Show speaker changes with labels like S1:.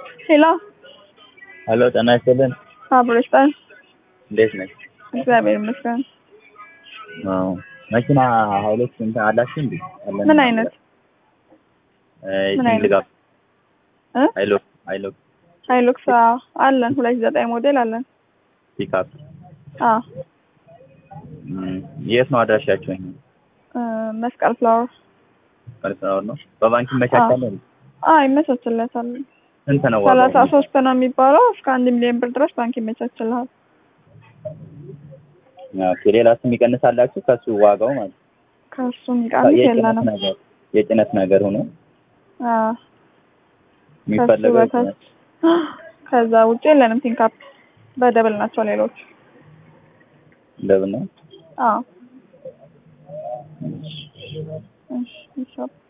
S1: ሄሎ
S2: ሄሎ ጤና ይስጥልን።
S1: አብሮ ይስጣል።
S2: እንዴት ነሽ?
S1: እግዚአብሔር ይመስገን።
S2: አዎ መኪና ሀይሎች እንትን አላችሁ እንዴ? አለን
S1: ምን አይነት
S2: እ
S1: ምን አይነት?
S2: ድጋፍ
S1: እ
S2: ሀይሎክ ሀይሎክ
S1: ሃይሉክስ አዎ፣ አለን ሁለት ሺህ ዘጠኝ ሞዴል አለን።
S2: ፒክአፕ
S1: አዎ
S2: እም፣ የት ነው አድራሻችሁ? ይሄ
S1: እ መስቀል ፍላወር
S2: ቀርጻው ነው። በባንክ ይመቻቻል እንዴ?
S1: አዎ ይመቻችለታል።
S2: ስንት ነው
S1: ሰላሳ
S2: ዋጋው?
S1: ሶስት ነው የሚባለው እስከ አንድ ሚሊዮን ብር ድረስ ባንክ ይመቻችልሃል።
S2: ኦኬ፣ ሌላስ የሚቀንሳላችሁ ከሱ ዋጋው ማለት
S1: ከሱ የሚቀንስ
S2: የጭነት
S1: የለንም።
S2: ነገር የጭነት ነገር ሆኖ
S1: አዎ ከሱ
S2: የሚፈለገው
S1: በታች
S2: የጭነት
S1: ከዛ ውጭ የለንም። ቲንካፕ በደብል ናቸው ሌሎች።
S2: ደብል ነው።
S1: አዎ እሺ፣ እሺ